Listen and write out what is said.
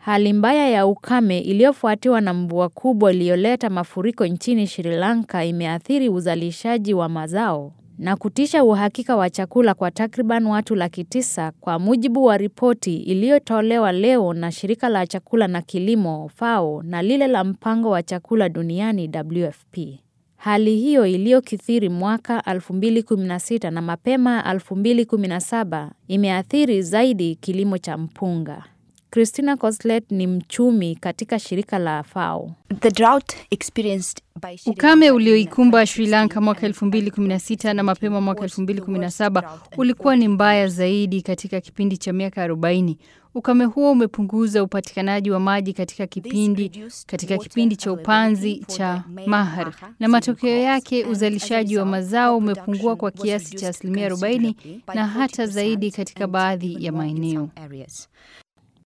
Hali mbaya ya ukame iliyofuatiwa na mvua kubwa iliyoleta mafuriko nchini Sri Lanka imeathiri uzalishaji wa mazao na kutisha uhakika wa chakula kwa takriban watu laki tisa kwa mujibu wa ripoti iliyotolewa leo na shirika la chakula na kilimo FAO na lile la mpango wa chakula duniani WFP. Hali hiyo iliyokithiri mwaka 2016 na mapema 2017 imeathiri zaidi kilimo cha mpunga. Christina Coslet ni mchumi katika shirika la FAO. The drought experienced by Sri Ukame Lanka ulioikumba Sri Lanka mwaka 2016 na mapema mwaka 2017 ulikuwa ni mbaya zaidi katika kipindi cha miaka 40. Ukame huo umepunguza upatikanaji wa maji katika kipindi katika kipindi cha upanzi cha Mahar, na matokeo yake uzalishaji wa mazao umepungua kwa kiasi cha asilimia 40 na hata zaidi katika baadhi ya maeneo. areas.